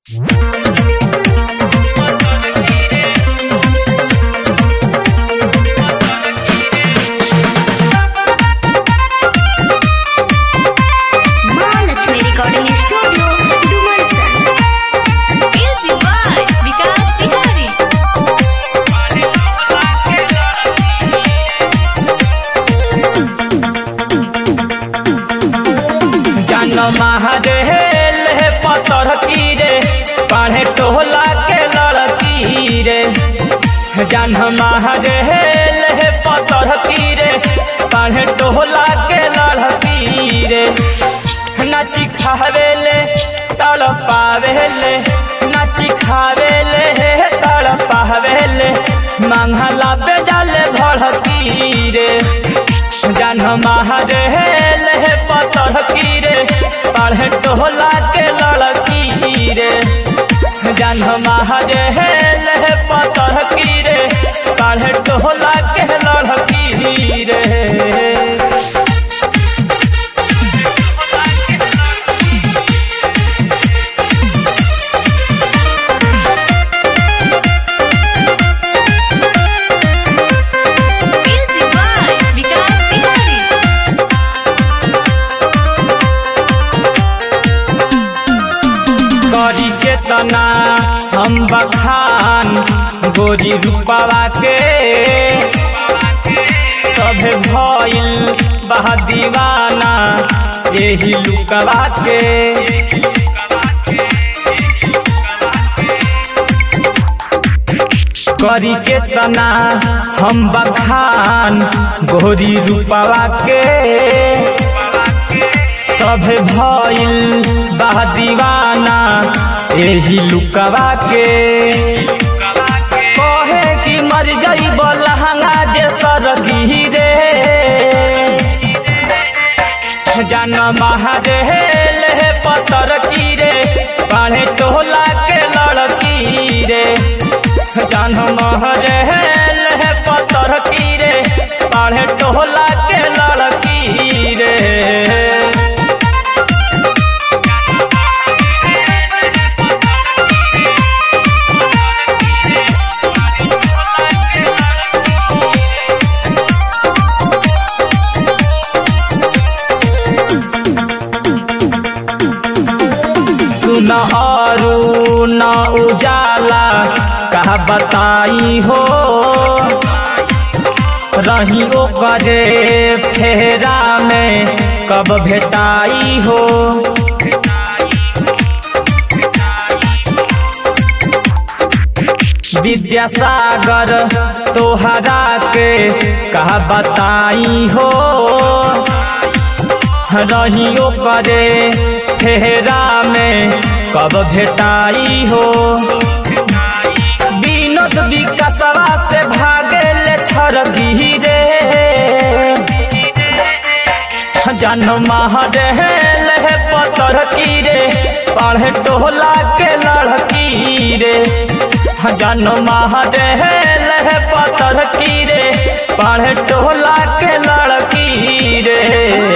Mahalakshmi recording studio Dumarsan music by Vikas Bihari जान महारेल हे पतर की रे पढ़े टोला के लड़की रे जान महारेल हे पतर की रे पढ़े टोला के लड़की रे नाची खावेले तड़ पावेले नाची खावेले तड़ पावेले मंगला पे जाले भड़की रे जान महारेल हे पतर की रे पढ़े टोला के लड़की रे जान महारेल हे पतर की रे पढ़े टोला के लड़की रे म्यूजिक बाय विकास बिहारी करी के तना हम बखान गोरी रूपावा के सभे भइल बहा दीवाना यही लुकवा के करी के तना हम बखान गोरी रूपावा के सब भइल बा दीवाना एही लुकवा के कहे कि मर गई लहंगा जे सरगी रे जान महारेल हे पतर की रे पढ़े टोला के लड़की रे जान महारेल हे पतर की रे पढ़े टोला के लड़की रे सुन अरु न उजाला कहा बताई हो रही ओकरे फेरा में कब भेटाई हो विद्यासागर तोहरा के कहा बताई हो रहियो करे फेरा में कब भेटाई हो विनोद विकासवा से भागे ले छरगी रे जन महरेल हे पतर की रे पढ़े टोला के लड़की रे जन महरेल हे पतर की रे पढ़े टोला के लड़की रे